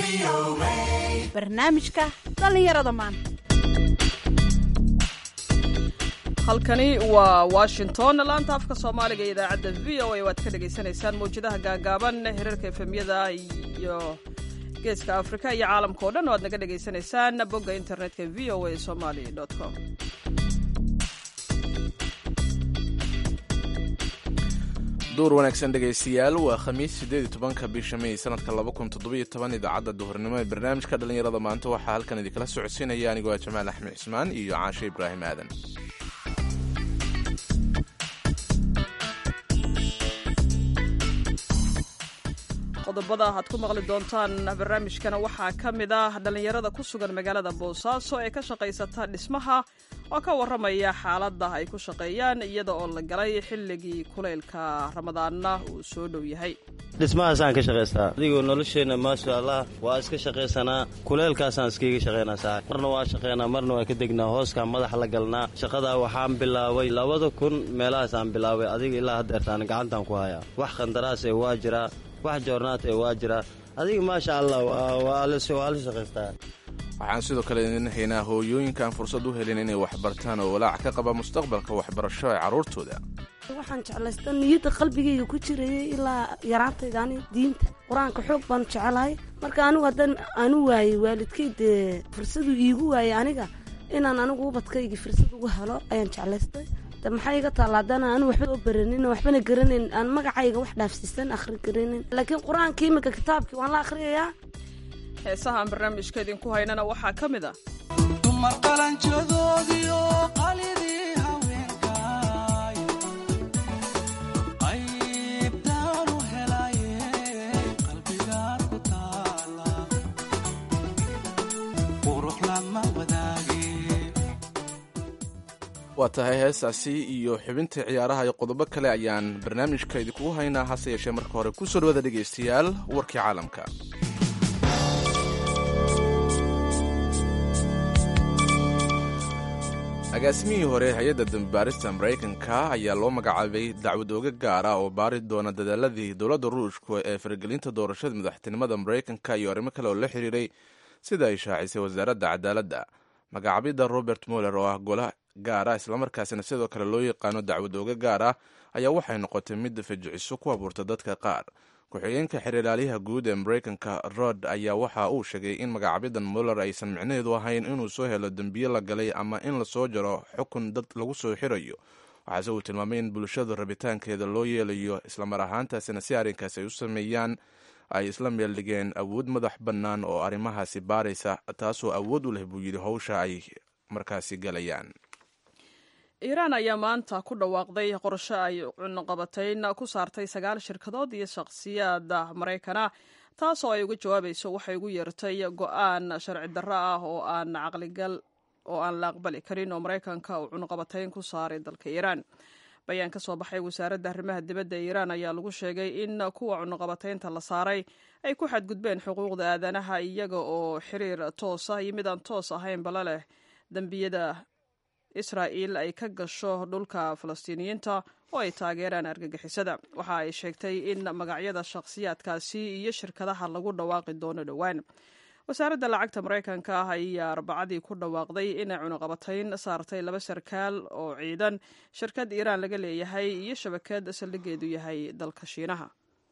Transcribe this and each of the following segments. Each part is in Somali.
barnaamijka dhallinyarada maanta halkani waa washington laanta afka soomaaliga iyo idaacadda v o a waad ka dhagaysanaysaan mawjadaha gaagaaban hirarka efemyada iyo geeska afrika iyo caalamka o dhan o aad naga dhagaysanaysaan bogga internetka v o a somali com duur wanaagsan dhegaystayaal waa khamiis siddeed iyo tobanka bisha may sanadka laba kun toddobiyo toban idaacadda duhurnimo ee barnaamijka dhallinyarada maanta waxaa halkan idinkala socodsiinaya anigoo ah jamaal axmed cismaan iyo caashe ibraahim aadan qodobada aad ku maqli doontaan barnaamijkana waxaa ka mid ah dhallinyarada ku sugan magaalada boosaaso ee ka shaqaysata dhismaha oo ka warramaya xaaladda ay ku shaqeeyaan iyada oo la galay xilligii kulaylka ramadaanna uu soo dhow yahay dhismahaasaan ka shaqaystaa adigoo nolosheenna maasha allah waa iska shaqaysanaa kuleelkaasaan iskiiga shaqaynaa saa marna waa shaqaynaa marna waa ka degnaa hooskaan madaxa la galnaa shaqadaa waxaan bilaabay labada kun meelahaasaan bilaabay adiga ilaa haddeertaan gacantaan ku hayaa wax khandaraas ee waa jiraa wax joornaat ee waa jiraa adiga maasha allah waa la shaqaystaa waxaan sidoo kale idin haynaa hooyooyinkaan fursad u helin inay waxbartaan oo walaac ka qaba mustaqbalka waxbarasho ee carruurtooda waxaan jeclaysta niyadda qalbigayga ku jirayay ilaa yaraantaydaani diinta qur-aanka xoog baan jecelahay marka anigu haddaan anu waayey waalidkay dee fursaduu iigu waayey aniga inaan anigu ubadkayga fursad ugu helo ayaan jeclaystay de maxaa iga taalla haddana anu waxba oo baranin waxbana garanayn aan magacayga wax dhaafsiisan akhri garanin laakiin qur-aanka imika kitaabkii waan la akhriyayaa heesaha aan barnaamijka idinku haynana waxaa ka mid ah dumar qalanjadoodiyo qalidii haweenkay qaybtaanu helaye qalbigaad ku taala qurux lama wadaage waa tahay heestaasi iyo xubinta ciyaaraha iyo qodobo kale ayaan barnaamijka idinkugu haynaa hase yeeshee marka hore ku soo dhawaada dhegaystayaal warkii caalamka agaasimihii hore hay-adda dambibaarista maraykanka ayaa loo magacaabay dacwad ooga gaara oo baari doona dadaaladii dowladda ruushka ee faragelinta doorashada madaxtinimada maraykanka iyo arrimo kale oo la xiriiray sida ay shaacisay wasaaradda cadaaladda magacaabidda robert moller oo ah gola gaara islamarkaasina sidoo kale loo yaqaano dacwad ooga gaar ah ayaa waxay noqotay mid fajiciso ku abuurta dadka qaar ku-xigeenka xiriiraalyaha guud ee maraykanka rod ayaa waxa uu sheegay in magacaabidan muller aysan micnaheedu ahayn inuu soo helo dembiye la galay ama in lasoo jaro xukun dad lagu soo xirayo waxaase uu tilmaamay in bulshadu rabitaankeeda loo yeelayo islamar ahaantaasina si arrinkaas ay u sameeyaan ay isla meeldhigeen awood madax bannaan oo arrimahaasi baaraysa taasoo awood u leh buu yidhi howsha ay markaasi galayaan iiraan ayaa maanta ku dhawaaqday qorshe ay cunuqabatayn ku saartay sagaal shirkadood iyo shakhsiyaada maraykana taasoo ay uga jawaabayso waxay ugu yeertay go-aan sharci darro ah oo aan caqligal oo aan la aqbali karin oo maraykanka uu cunuqabatayn ku saaray dalka iiraan bayaan ka soo baxay wasaaradda arrimaha dibadda iiraan ayaa lagu sheegay in kuwa cunuqabataynta la saaray ay ku xadgudbeen xuquuqda aadanaha iyaga oo xiriir toos ah iyo mid aan toos ahaynbala leh dembiyada israa'iil ay ka gasho dhulka falastiiniyiinta oo ay taageeraan argagixisada waxa ay sheegtay in magacyada shakhsiyaadkaasi iyo shirkadaha lagu dhawaaqi doono dhowaan wasaaradda lacagta maraykanka ah ayaa arbacadii ku dhawaaqday inay cunuqabatayn saartay laba sarkaal oo ciidan shirkad iiraan laga leeyahay iyo shabakad saldhigeedu yahay dalka shiinaha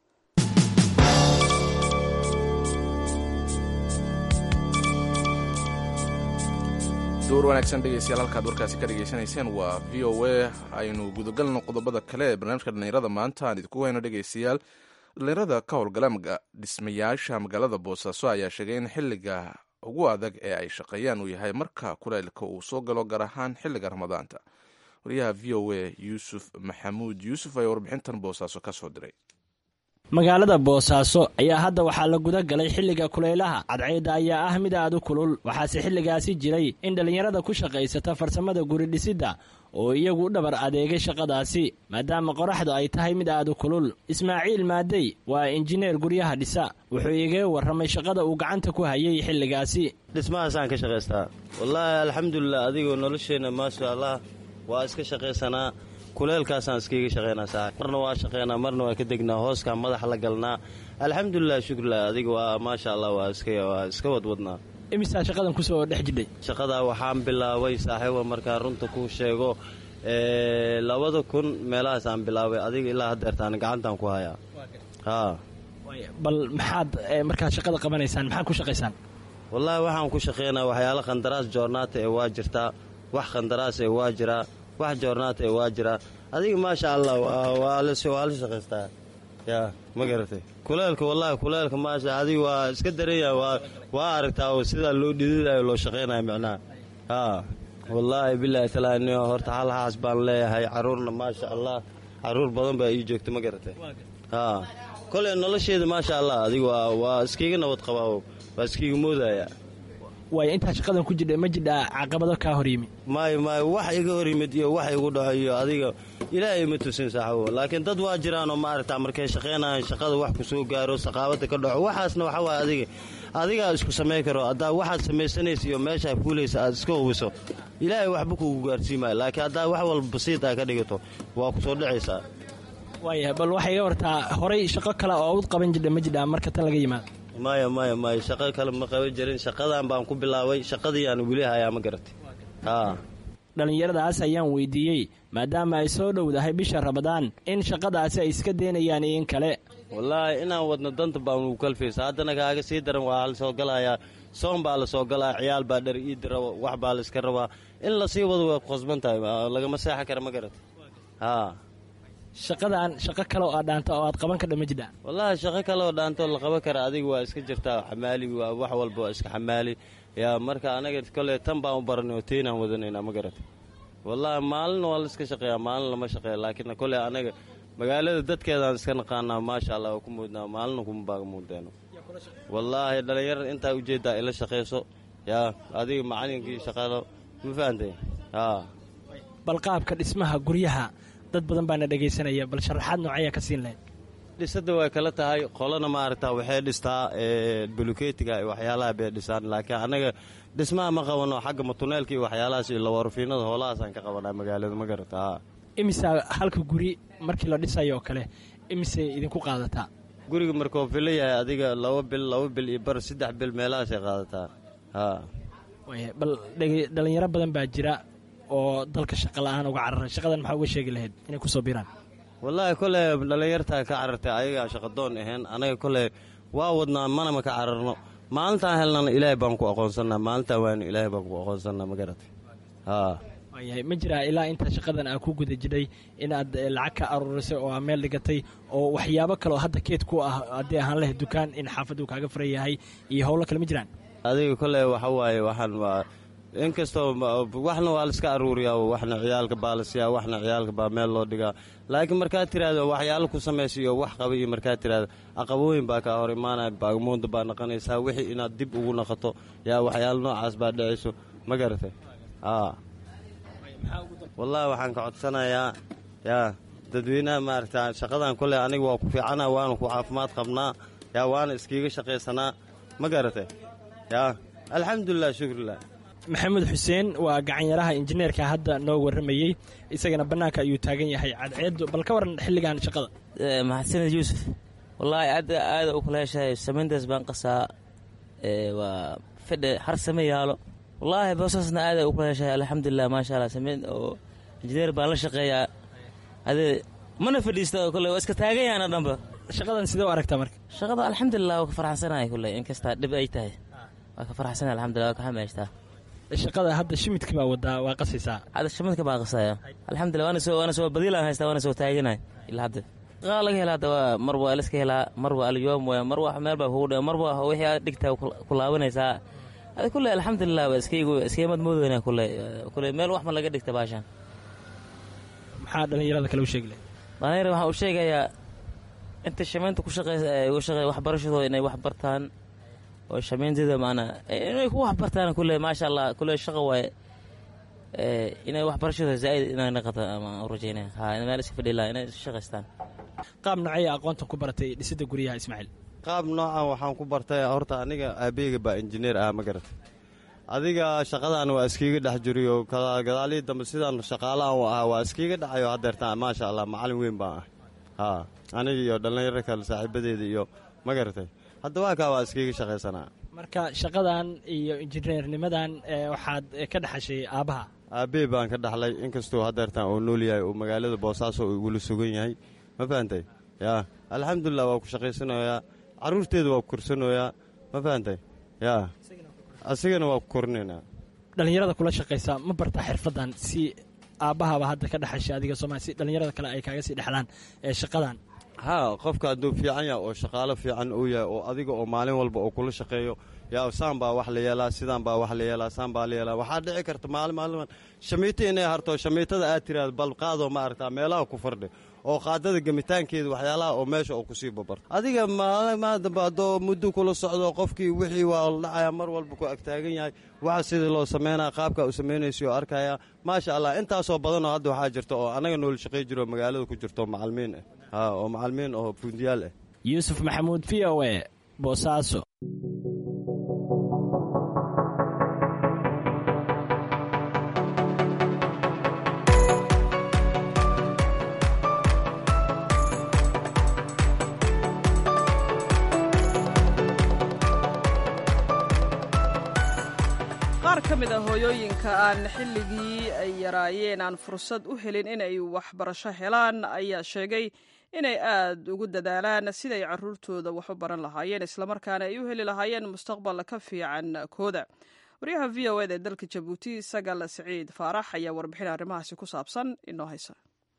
duur wanaagsan dhegeystayaal halkaad warkaasi ka dhegaysanayseen waa v o a aynu gudagalno qodobada kale ee barnaamijka dhallinyarada maanta aan idinku wayno dhegeystayaal dhallinyarada ka howlgala dhismayaasha magaalada boosaaso ayaa sheegay in xilliga ugu adag ee ay shaqeeyaan uu yahay marka kuleylka uu soo galo gaar ahaan xilliga ramadaanta wariyaha v o a yuusuf maxamuud yuusuf ayaa warbixintan boosaaso ka soo diray magaalada boosaaso ayaa hadda waxaa la guda galay xilliga kulaylaha cadceedda ayaa ah mid aad u kulul waxaase xilligaasi jiray in dhallinyarada ku shaqaysata farsamada guridhisidda oo iyagu u dhabar adeegay shaqadaasi maadaama qoraxdu ay tahay mid aad u kulul ismaaciil maadey waa injineer guryaha dhisa wuxuu igaga warramay shaqada uu gacanta ku hayay xilligaasi dhismahaasaan ka shaqaystaa wallaahi alxamdulilah adigoo nolosheenna maasha allah waa iska shaqaysanaa kuleelkaasaan iskiiga shaqaynaa saaxib marna waa shaqaynaa marna waa ka degnaa hooskaan madaxa la galnaa alxamdulilah shukrilah adiga waa maasha allah waa iska waa iska wadwadnaa imisaa shaqadan kusoo dhex jidhay shaqadaa waxaan bilaabay saaxiiba markaa runta kuu sheego ee, labada kun meelahaas aan bilaabay adiga ilaa haddeertaan gacantaan ku hayaa haa bal maxaad eh, markaad shaqada qabanaysaan maxaad ku shaqaysaan wallaahi waxaan ku shaqaynaa waxyaalo khandaraas joornaata ee waa jirtaa wax khandaraas ee waa jiraa wax joornaata ee waa jiraa adiga maasha allah waa- waa la waa la shaqaystaa yaa ma garatay kuleelka wallaahi kuleelka maasha adiga waa iska daranya waa waa aragtaa oo sidaa loo dhididayo loo shaqaynayo micnaha haa wallaahi bilaahi talaaniyo horta hal haas baan leeyahay caruurna maasha allah caruur badan baa ii joogta ma garatay haa koley nolosheeda maasha allah adiga waa waa iskiiga nabad qabaa waa iskiiga moodaya waayo intaa shaqadan ku jidha ma jidhaa caqabado kaa hor yimi maayo maayo wax iga hor yimid iyo wax igu dhaco iyo adiga ilaahay ma tusin saaxibo laakiin dad waa jiraanoo maaragta markay shaqaynayan shaqada wax ku soo gaaro saqaabada ka dhaco waxaasna waxa waay adiga adigaa isku samay karo haddaa waxaad samaysanaysa iyo meeshaa fuulaysa aad iska hubiso ilaahay waxba kugu gaarsiimaayo laakiin haddaa wax walba basiid aa ka dhigato waa ku soo dhacaysaa waayahay bal waxay iga wartaa horay shaqo kale oo ud qaban jidha ma jidhaa marka tan laga yimaado maya maya maya shaqo kale ma qaban jirin shaqadan baan ku bilaabay shaqadii aan weli hayaa ma garatay haa dhallinyaradaas ayaan weydiiyey maadaama ay soo dhowdahay bisha rabadaan in shaqadaasi ay iska daynayaan iyo in kale wallaahi inaan wadno danta baan ugu kalfaysa haddana kaaga sii daran waa la soo galayaa soon baa la soo galaa ciyaal baa dhar iidi rabo wax baa la iska rabaa in lasii wado way qosban tahay lagama seexan kara ma garatay haa shaqadan shaqo kale oo aad dhaanta oo aad qaban kadha ma jidhaa wallaahi shaqo kale oo dhaantoo la qaban kara adiga waa iska jirtaa xamaali waa wax walba waa iska xamaali yaa marka anaga kole tan baan u baranay oo teynaan wadanaynaa ma garatay wallaahi maalin waa la iska shaqeeyaa maalin lama shaqeeya laakiin kole anaga magaalada dadkeedaan iska naqaanaa maasha allah waa ku muudnaa maalina kuma baaga muudeeno wallaahi dhallinyarada intaa ujeeddaa ila shaqayso yaa adiga macalinkii shaqalo ma fahantay haa bal qaabka dhismaha guryaha dad badan baana dhegaysanaya bal sharaxaad noocaya ka siin lahayd dhisada way kala tahay qolana maaragta waxay dhistaa buluketiga iyo waxyaalaha bay dhisaan laakiin anaga dhismaha ma qabano xagga matuneelka iyo waxyaalahaas iyo lawarufiinada hoolahaasaan ka qabanaa magaalada ma garata haa imisa halka guri markii la dhisayo oo kale imisay idinku qaadataa guriga markuu filo yahay adiga laba bil laba bil iyo bar saddex bil meelahaasay qaadataa haa waaya bal dhege- dhallinyaro badan baa jira oo dalka shaqa la'aan uga cararay shaqadan maxaa uga sheegi lahayd inay kusoo biraan wallaahi kole dhallinyartaa ka carartay ayagaa shaqadoon ahayn anaga kole waa wadnaa manama ka cararno maalintaan helnana ilaahay baan ku aqoonsannaa maalintaan waana ilaahay baan ku aqoonsannaa ma garatay haa waayahay ma jiraa ilaa intaa shaqadan aa ku guda jidhay inaad eh, lacag ka aruurisay oo aa meel dhigatay oo waxyaabo kale oo hadda keed ku ah haddii ahaan lahayd dukaan in xaafaddu kaaga furan yahay iyo howlo kale ma jiraan adiga kole waxa waaye waxaan waa inkastoo ma- waxna waa la iska aruuriyaa waxna ciyaalka baa la siiyaa waxna ciyaalka baa meel loo dhigaa laakiin markaad tiraahdo waxyaalo ku samaysa iyo wax qaba iyo markaad tiraahdo aqabooyin baa kaa hor imaanaya baagamoonda baa naqanaysaa wixii inaad dib ugu naqato yaa waxyaalo noocaas baa dhacayso ma garatay haa wallaahi waxaan ka codsanayaa yaa dadweynaha maaragta shaqadan kole aniga waa ku fiicana waana ku caafimaad qabnaa yaa waana iskiiga shaqaysanaa ma garatay yaa alxamdulilah shukrilah maxamed xuseen waa gacanyaraha injineerka hadda noo warramayey isagana bannaanka ayuu taagan yahay cadceeddu bal ka waran xilligan shaqada maxasaned yuusuf wallaahi aada aada u kala heshahay samayntaas baan qasaa ee, waa fidhe har same yaalo wallaahi boosaasna aada u kala heshahay alxamdulilah maasha allah samayn oo injineer baan la shaqeeyaa ade mana fadhiista oo kole waa iska taagan yaana dhanba shaqadan sidee u aragtaa marka shaqada alxamdulilah waa ka faraxsanahay kule inkastaa dhib ay tahay waa ka faraxsanahay alxamdulilah waa ka xamaystaa shaqada hadda shimidka baa wadaa waa qasaysaa hadda shamadka baa qasaya alxamdulilah waana soo waana soo badiilaan haystaa waana soo taaganahay ilaa hadda qaar laga helaa hadda waa mar waa liska helaa mar waa alyoom waya mar waa meel baa kugu dhe mar waa wixii aad dhigtaa ku laabanaysaa hada kule alxamdulilah waa iskaygu iskaymad moodeyna kule kule meel wax ma laga dhigta baashaan maxaa dhallinyarada kale u sheegi lahayd dhalinyar waxaan u sheegayaa inta shamaynta ku shaqeysa ee uga shaqeeya waxbarashadooda inay wax bartaan oo shamaynteeda maanaa inay ku wax bartaan kule maasha allah kule shaqa waaye ee inay waxbarashadooda zaaid inay naqata ama u rajeynaya ha in meel iska fadhi laha inay iska shaqaystaan qaab nocaya aqoontan ku baratay dhisidda guryaha ismaaciil qaab noocan waxaan ku bartay horta aniga aabeyga baa injineer ah ma garatay adiga shaqadan waa iskiiga dhex jiriyo gadaalihii dambe sidaan shaqaalahan u ahaa waa iskiiga dhacayo hadeertaan maasha allah macalin weyn baan ah haa aniga iyo dhallinyaro kale saaxiibadeeda iyo ma garatay hadda waa kaa waa iskiiga shaqaysanaa marka shaqadan iyo injineernimadan waxaad ka dhexashay aabbaha aabbey baan ka dhaxlay inkastuu hadeertaan uu nool yahay uu magaalada boosaaso uu igula sugan yahay ma fahantay yaa alxamdulilah waa ku shaqaysanayaa carruurteeda waa ku korsanayaa ma fahantay yaa asigana waa ku korinaynaa dhallinyarada kula shaqaysa ma bartaa xirfadan si aabbahaba hadda ka dhexashay adiga sooma si dhallinyarada kale ay kaaga sii dhexlaan ee shaqadan haa qofka hadduu fiican yahay oo shaqaalo fiican uu yahay oo adiga oo maalin walba oo kula shaqeeyo yaa saan baa wax la yeelaa sidaan baa wax la yeelaa saan baa la yeelaa waxaa dhici karta maalin maaliman shamiito inay harto shamiitada aad tiraad bal qaadoo ma aragtaa meelaha ku fardhi oo qaadada gemitaankeeda waxyaalaha oo meesha oo kusii babarto adiga maalmaa dambe haddoo muddo kula socdo qofkii wixii waa la dhacaya mar walba ku agtaagan yahay waxa sidii loo sameynaya qaabka uu samaynaysa oo arkaya maasha allah intaasoo badanoo hadda waxaa jirta oo annaga nool shaqay jiro magaalada ku jirto macalimiin ah haa oo macalimiin oo fundiyaal ah yuusuf maxamuud v o e boosaaso qaar ka mid a hooyooyinka aan xilligii ay yaraayeen aan fursad u helin inay waxbarasho helaan ayaa sheegay inay aad ugu dadaalaan siday caruurtooda wax u baran lahaayeen islamarkaana ay u heli lahaayeen mustaqbal ka fiican kooda waryaha v o eda ee dalka jabuuti sagal siciid faarax ayaa warbixin arrimahaasi ku saabsan inoo haysa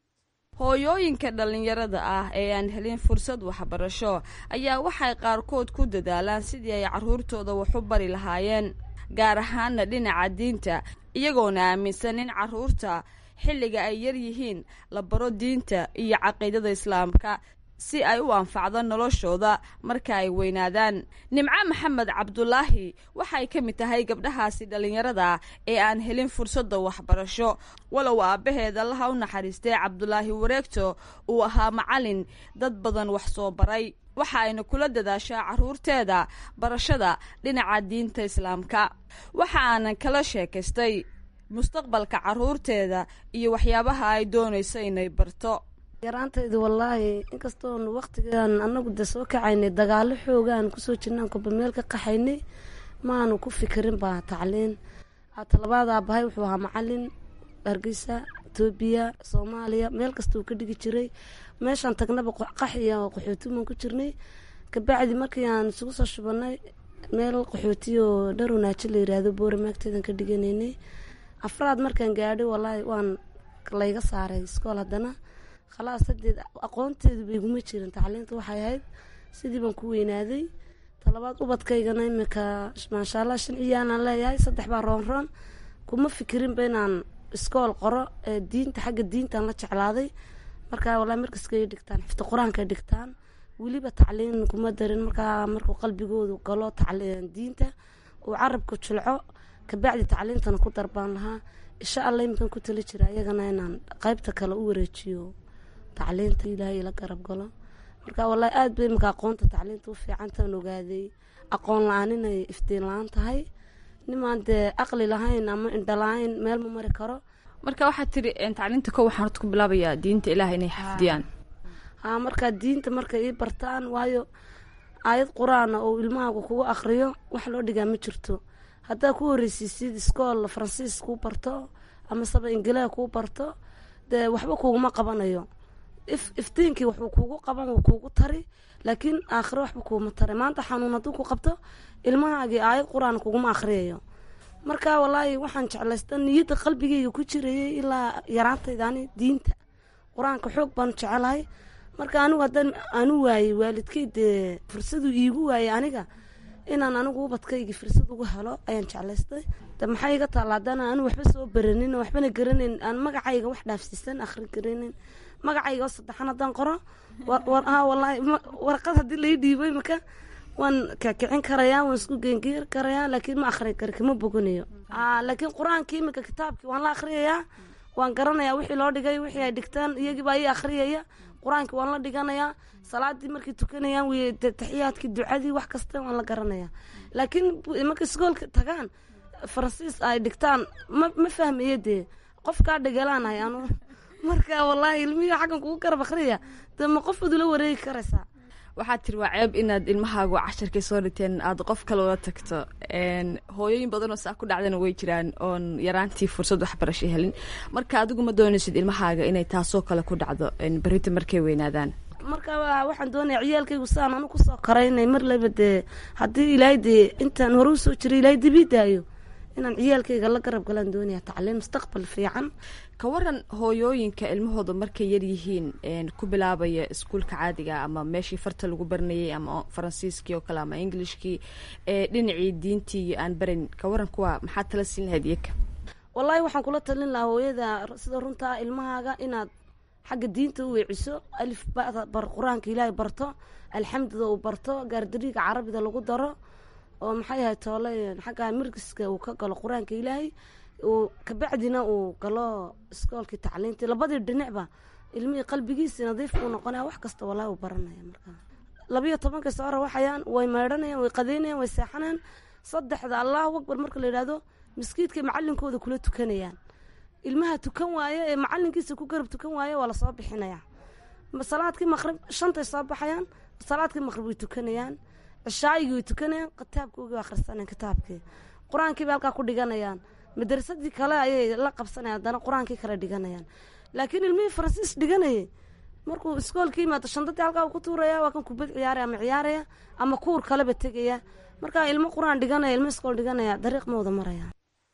hooyooyinka dhallinyarada ah ee aan helin fursad waxbarasho ayaa waxay qaarkood ku dadaalaan sidii ay carruurtooda wax u bari lahaayeen gaar ahaana dhinaca diinta iyagoona aaminsan in carruurta xilliga ay yar yihiin la baro diinta iyo caqiidada islaamka si ay u anfacdo noloshooda marka ay weynaadaan nimco maxamed cabdulaahi waxay ka mid tahay gabdhahaasi dhallinyarada ee aan helin fursadda waxbarasho walow aabbaheed allaha u naxariistay cabdulaahi wareegto uu ahaa macalin dad badan wax soo baray waxa ayna kula dadaashaa carruurteeda barashada dhinaca diinta islaamka waxa aanan kala sheekaystay mustaqbalka carruurteeda iyo waxyaabaha ay doonayso inay barto yaraantayda wallaahi inkastoon waktigan anagu de soo kacaynay dagaalo xoogaan kusoo jirnaan kolba meel ka qaxaynay maanu ku fikirin baa tacliin talabaad aabahay wuxuu ahaa macalin hargeysa etoobiya soomaaliya meel kasta uu ka dhigi jiray meeshaan tagnaba qaxiya qaxootiman ku jirnay kabacdi markii aan isugu soo shubanay meel qaxootiyo dharonaajo la yiraahdo boore maagteedan ka dhiganaynay afraad markaan gaadhay wallaahi waan layga saaray iskool haddana khalaas hadeed aqoonteedu bayguma jirin tacliinta waxay ahayd sidii baan ku weynaaday talabaad ubadkaygana imika maasha allah shan ciyaalaan leeyahay saddex baa roonroon kuma fikirinba inaan iskool qoro ee diinta xagga diintaan la jeclaaday markaa wallahi markaskay dhigtaan xifta qur-aankay dhigtaan weliba tacliin kuma darin markaa markuu qalbigoodu galo tacliin diinta uu carabka julco kabacdi tacliintana ku darbaan lahaa insha allah iminkan ku tali jira iyagana inaan qaybta kale u wareejiyo tacliinta ilaahay ila garab galo marka wallaahi aad bay iminka aqoonta tacliinta u fiicantaan ogaaday aqoon la-aan inay iftiin la-aan tahay nimaan dee aqli lahayn ama indha la-ayn meel ma mari karo marka waxaad tiri tacliinta ko waxaan horta ku bilaabayaa diinta ilaah inay xafdiyaan haa markaa diinta markay ii bartaan waayo aayad qur-aana oo ilmahaagu kugu akriyo wax loo dhigaa ma jirto haddaa ku horeysiisid iskool faransiis kuu barto ama saba ingilea kuu barto dee waxba kuuguma qabanayo if iftiinkii waxuu kuugu qaban wuu kuugu tari laakiin aakhiro waxba kuuguma tari maanta xanuun hadduu ku qabto ilmahaagii aayad qur-aan kuguma akhriyayo marka wallaahi waxaan jeclaysta niyadda qalbigeyga ku jirayay ilaa yaraantaydaani diinta qur-aanka xoog baan jecelahay marka anigu haddaan aanu waayey waalidkay dee fursadu iigu waayey aniga inaan anigu ubadkaygii fursad ugu helo ayaan jeclaystay de maxaa iga taalla haddana anigu waxba soo baranin waxbana garanayn aan magacayga wax dhaafsiisan akhri garanayn magacayga oo saddexan haddaan qoro ha wallaahi warqad haddii lai dhiibo imika waan kakicin karayaa waan isku geengeer karayaa laakiin ma akhri kari kama boganayo laakiin qur-aankii imika kitaabkii waan la akhriyayaa waan garanayaa wixii loo dhigay wixii ay dhigtaan iyagii baa ii akhriyaya qur-aankii waan la dhiganayaa salaadii markay tukanayaan w taxiyaadkii ducadii wax kasta waan la garanayaa laakiin markay iskoolka tagaan faransiis ay dhigtaan ma ma fahmayo dee qofkaa dhegalaanahay anu marka wallaahi ilmihii xaggan kugu garab akhriya dee ma qof udula wareegi karaysaa waxaad tiri waa ceeb inaad ilmahaagu casharkay soo dhigteen aad qof kale ula tagto hooyooyin badanoo saa ku dhacdana way jiraan oon yaraantii fursad waxbarasho helin marka adigu ma doonaysid ilmahaaga inay taasoo kale ku dhacdo berita markay weynaadaan marka waxaan doonaya ciyaalkaygu saan anu kusoo karaynay mar laba dee haddii ilaahay dee intaan hore usoo jiray ilaahay dibii daayo inaan ciyaalkayga la garab galaan doonaya tacliin mustaqbal fiican ka waran hooyooyinka ilmahooda markay yaryihiin ku bilaabaya iskuulka caadiga ama meeshii farta lagu baranayay ama faransiiskii oo kale ama englishkii ee dhinacii diintii aan baran ka waran kuwa maxaad tala siin lahayd iyaka wallaahi waxaan kula talin lahaa hooyada sida runtaa ilmahaaga inaad xagga diinta u weeciso alif bada bar qur-aanka ilaahay barto alxamdida uu barto gaardariiga carabida lagu daro oo maxay ahay toole xagga mirgiska uu ka galo qur-aanka ilaahay uu kabacdina uu galo iskoolkii tacliintii labadii dhinacba ilmihii qalbigiisi nadiif uu noqonaya wax kasta walaahi uu baranaya markaa labiyo tobankay soo rawaxayaan way meydhanayaan way qadeynayaan way seexanayaan saddexda allahu akbar marka la yidhahdo miskiidkay macalinkooda kula tukanayaan ilmaha tukan waaye ee macalinkiisa ku garab tukan waaye waa lasoo bixinaya salaadkii maqrib shantay soo baxayaan salaadkii maqrib way tukanayaan cishaayigii way tukanayaan kitaabkoogii waa akhrisanayaan kitaabkii qur-aankii bay halkaa ku dhiganayaan madrasadii kale ayay la qabsanayaan haddana qur-aankii kale dhiganayaan laakiin ilmihii faransiis dhiganayay markuu iskoolka yimaado shandadii halkaa uu ku tuuraya waa kan kubad ciyaaraya ama ciyaaraya ama kuur kaleba tegaya marka ilmo qur-aan dhiganaya ilmo iskool dhiganaya dariiq ma wada maraya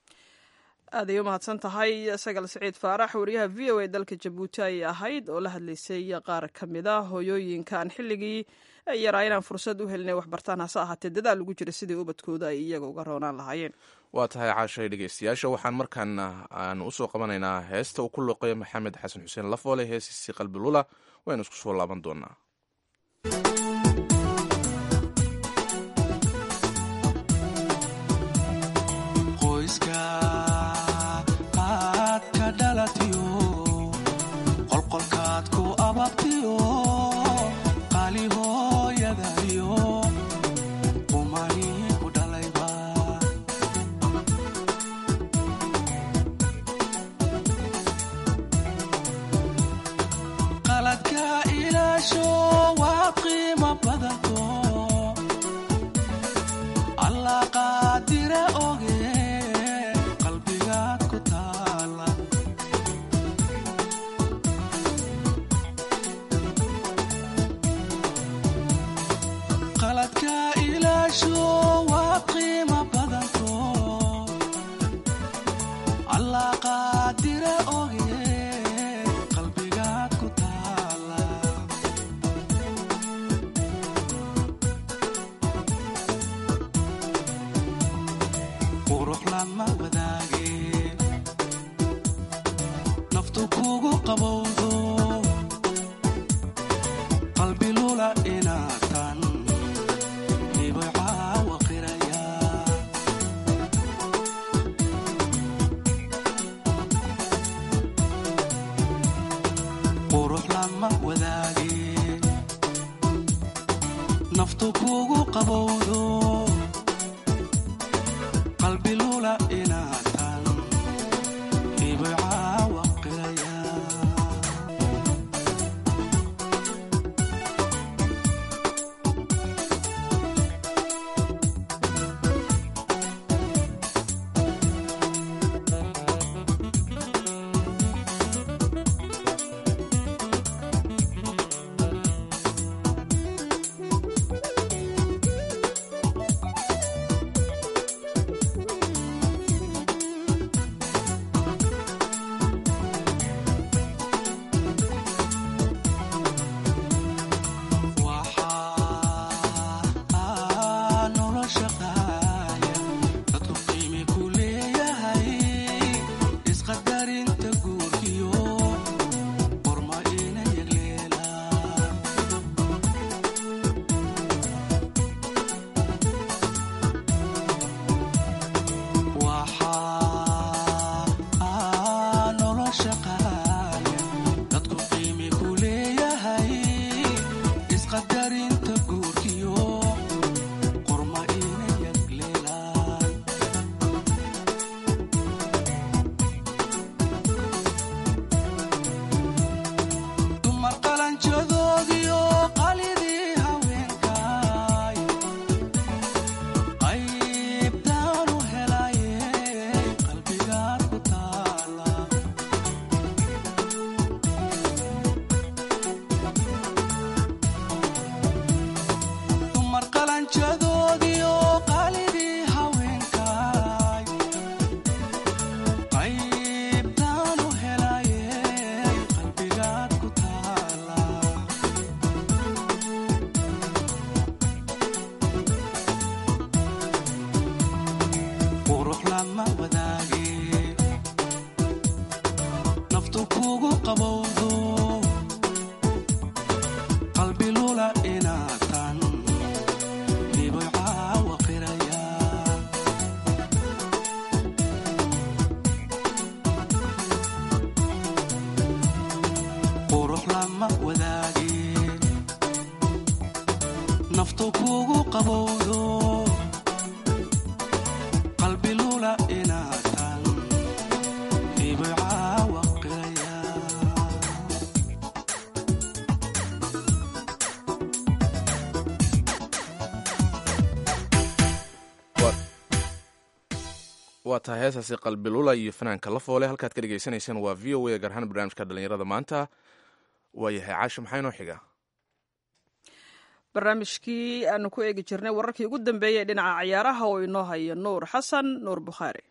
aaday u mahadsan tahay sagal siciid faarax wariyaha v o a dalka jabuuti ayay ahayd oo la hadlaysay qaar ka mid a hooyooyinkaan xilligii ay yaraa inaan fursad u helinay waxbartaan hase ahaatee dadaal lagu jira sidii ubadkooda ay iyaga uga roonaan lahaayeen waa tahay caashay dhegeystayaasha waxaan markaana aan usoo qabanaynaa heesta uu ku loqeeyo maxamed xasan xuseen lafoole heesiisii qalbilula waynu isku soo laaban doonaa qoyska aad ka dhalatiyo qolqolkaad ku ababtiyo qali hooyadayo umani ku dhalayba qaladka ilaasho waa qiimo badanto allah qaadire oge qalbigaad ku taala qaladka ilaasho waa qiimo badanto allah qaadire oge qalbigaad ku taala qurux lama wadaage naftu kugu qabowdo qalbi lula inaatan hibay caawa qiraya qurux lama wadaage naftu kugu qabowdo qalbi lula inaatan hibay caawa qiraya qurujadoodiyo qalidii haweenkay qaybtaanu helaye qalbigaad ku taala qurux lama wadaage naftu kugu qabowdo qalbi lula inaatan dhiboy caawa qiraya qurux lama wadaage naftu kugu qabowdo qalbi lula inaatan dhiboy caawa qiraya waa tahay heesaasi qalbilula iyo fanaanka la foole halkaad ka dhegaysanaysaan waa v o a gaar ahaan barnaamijka dhallinyarada maanta waayahay caasho maxaa inoo xiga barnaamijkii aanu ku eegi jirnay wararkii ugu dambeeyey dhinaca ciyaaraha oo inoo haya nuur xasan nuur bukhaari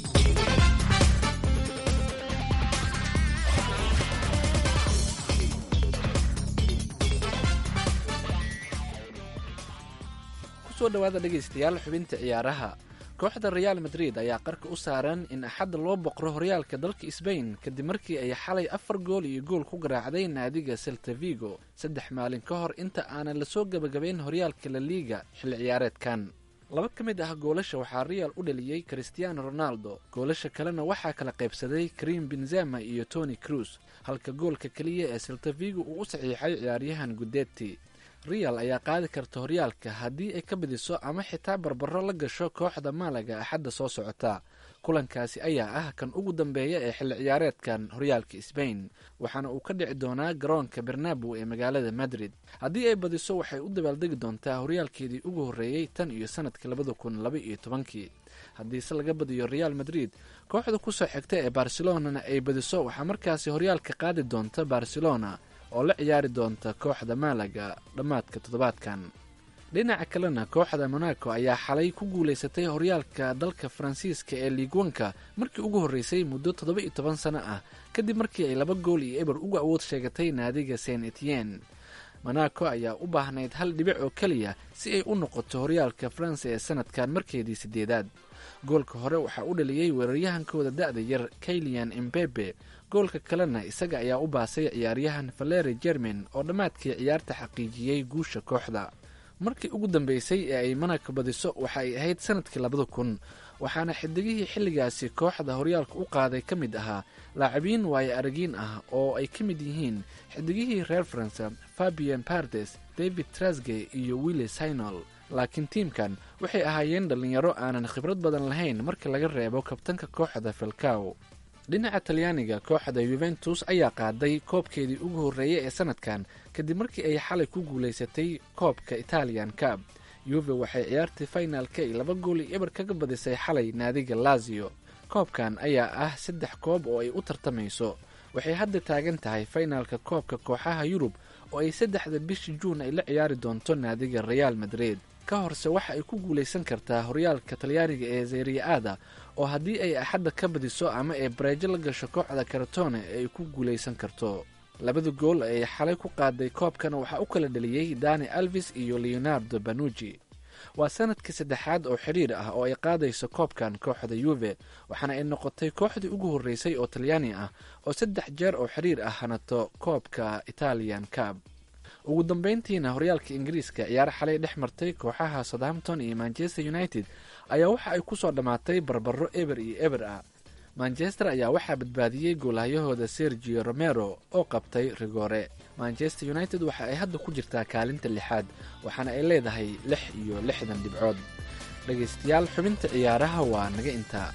kusoo dhowaada dhegaystayaal xubinta ciyaaraha kooxda reaal madrid ayaa qarka u saaran in axadda loo boqro horyaalka dalka sbain kadib markii ay xalay afar gool iyo gool ku garaacday naadiga selta vigo saddex maalin ka hor inta aanan lasoo gebagabayn horyaalka la liiga xilli ciyaareedkan laba ka mid ah goolasha waxaa real u dhaliyey christiano ronaldo goolasha kalena waxaa kala qaybsaday karim benzema iyo tony cruz halka goolka keliya ee selta vigo uu u saxiixay ciyaaryahan gudetti real ayaa qaadi karta horyaalka haddii ay ka badiso ama xitaa barbaro la gasho kooxda maalaga axadda soo socota kulankaasi ayaa ah kan ugu dambeeya ee xilli ciyaareedkan horyaalka sbain waxaana uu ka dhici doonaa garoonka bernabow ee magaalada madrid haddii ay badiso waxay u dabaaldegi doontaa horyaalkeedii ugu horreeyey tan iyo sanadkii labada kun laba iyo tobankii haddiise laga badiyo real madrid kooxda kusoo xigta ee barcelonana ay badiso waxaa markaasi horyaalka qaadi doonta barcelona oo la ciyaari doonta kooxda maalaga dhammaadka toddobaadkan dhinaca kalena kooxda monaco ayaa xalay ku guulaysatay horyaalka dalka faransiiska ee liigwanka markii ugu horreysay muddo toddoba iyo toban sano ah kadib markii ay laba gool iyo eber uga awood sheegatay naadiga saint etienne monaco ayaa u baahnayd hal dhibic oo keliya si ay u noqoto horyaalka faransa ee sanadkan markeedii sideedaad goolka hore waxaa u dhaliyey weeraryahankooda da-da yar kailian imbebe goolka kalena isaga ayaa u baasay ciyaaryahan valeri jermin oo dhammaadkii ciyaarta xaqiijiyey guusha kooxda markii ugu dambeysay ee ay monaco badiso waxa ay ahayd sanadkii labada kun waxaana xidigihii xilligaasi kooxda horyaalka u qaaday ka mid ahaa laacibiin waayo aragiin ah oo ay ka mid yihiin xidigihii reer faransa fabian pardes david trasge iyo willi sinol laakiin tiimkan waxay ahaayeen dhallinyaro aanan khibrad badan lahayn marka laga reebo kabtanka kooxda falcaw dhinaca talyaaniga kooxda yuventus ayaa qaaday koobkeedii ugu horreeyay ee sanadkan kadib markii ay xalay ku guulaysatay koobka italian cab yuve waxay ciyaartii finalka ay laba gool iyo eber kaga badisay xalay naadiga lazio koobkan ayaa ah saddex koob oo ay u tartamayso waxay hadda taagan tahay finalka koobka kooxaha yurub oo ay saddexda bishii juun ay la ciyaari doonto naadiga real madrid ka horse waxa ay ku guulaysan kartaa horyaalka talyaaniga ee zeriya-ada oo haddii ay axadda ka badiso ama ay bareejo la gasho kooxda karatone ay ku guulaysan karto labada gool ay xalay ku qaaday koobkana waxaa u kala dhaliyey dani alvis iyo leonardo banuji waa sanadkii saddexaad oo xidhiir ah oo ay qaadayso koobkan kooxda yuve waxaana ay noqotay kooxdii ugu horreysay oo talyaani ah oo saddex jeer oo xidhiir ah hanato koobka italian cab ugu dambeyntiina horyaalka ingiriiska ciyaar xalay dhex martay kooxaha southampton iyo manchester united ayaa waxa ay kusoo dhammaatay barbaro eber iyo eber ah manchester ayaa waxaa badbaadiyey goolhayahooda sergio romero oo qabtay rigore manchester united waxa ay hadda ku jirtaa kaalinta lixaad waxaana ay leedahay lix iyo lixdan dhibcood dhegaystayaal xubinta ciyaaraha waa naga intaa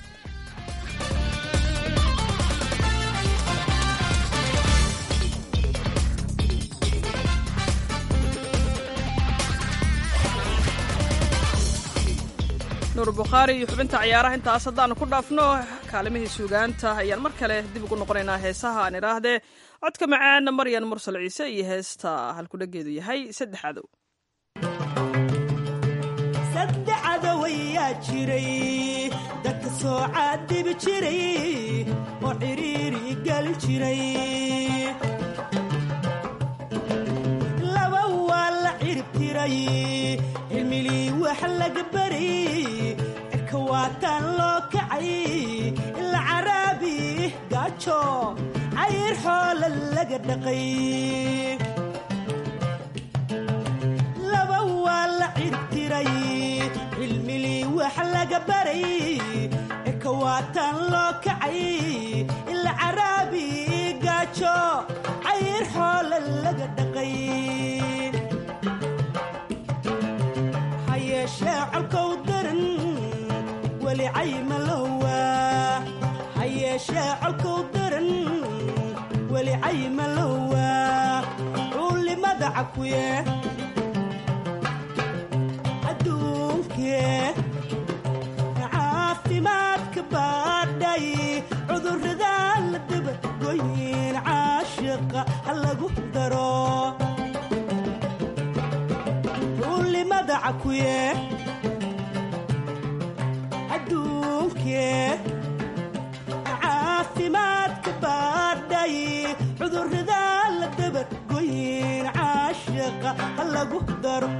nuur bukhaari iyo xubinta ciyaaraha intaas haddaanu ku dhaafno kaalimihii suugaanta ayaan mar kale dib ugu noqonaynaa heesaha aan idhaahdee codka macaana maryan mursal ciise iyo heesta halkudhageedu yahay saddex cadow saddex cadawayaa jiray dadka soo caadibi jiray oo cidhiiri gelin jiray laba waa la cirib tiray cilmilii wax laga baray cirka waataan loo kacay ila caraabi gaajo cayr xoola laga dhaqay laba waa la cirib tiray cilmilii wax laga baray cirka waataan loo kacay ila caraabi gaajo cayr xoola laga dhaqay ha yeeshee colkow daran weli caymalowa ha yeeshee colkow daran weli caymalowa cuulimada cakuye adduunkee caafimaadka baadhay cudurrada la dabagoyin caashiqa ha lagu daro cuulimada cakuye adduunkee caafimaadka baadhay cudurrada la dabagoyin caashiqa ha lagu daro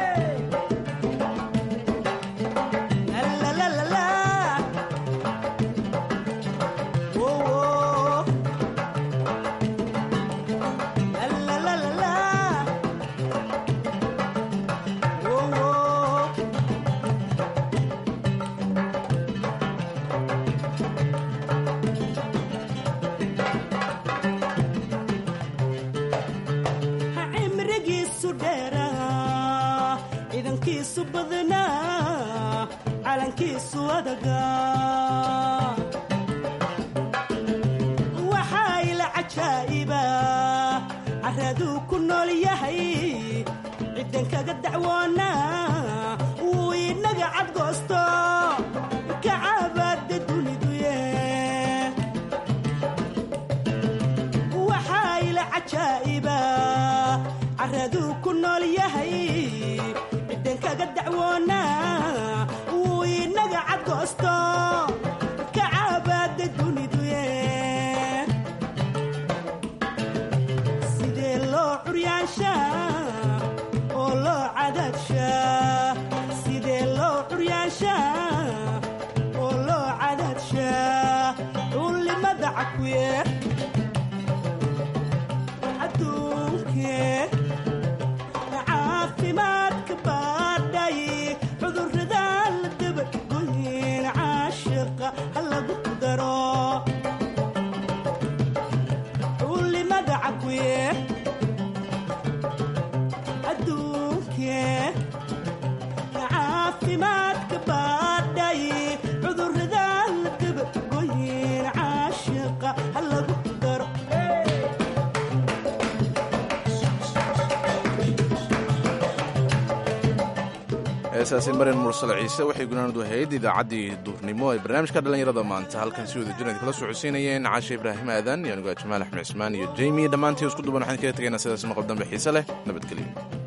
cimrigiisu dheeraa ciidankiisu badnaa calankiisu adagaa waxaa ila cajaa'iba caraduu ku nool yahay ciddan kaga dacwoonaa wuu inaga cadgoosto kacabaada duniduye waxaa ila cajaa'iba caraduu ku nool yahay ciddan kaga dacwoonaa wuu inaga cadgoosto kacabaada duniduye sidee loo curyaanshaa oo loo cadaadshaa sidee loo curyaanshaa oo loo cadaadshaa cuulimada cakuye adduunkee caafimaadka baadhay cudurrada la dabagoyin caashiqa ha lagu daro cuulimada cakuye adduunkee caafimaadka baadhay cudurrada la dabagoyin caashiqa ha lagu daro heesaasi marin mursal ciise waxay gunaanadu ahayd idaacaddii duurnimo ee barnaamijka dhallinyarada maanta halkan si wada jirnad kala socodsiinayeen caashe ibraahim aadan iyo anigu jamaal axmed cismaan iyo jeymi dhammaantii isku duban waxaan kaga tegaynaa sidaas maqal dambe xiise leh nabadgelyo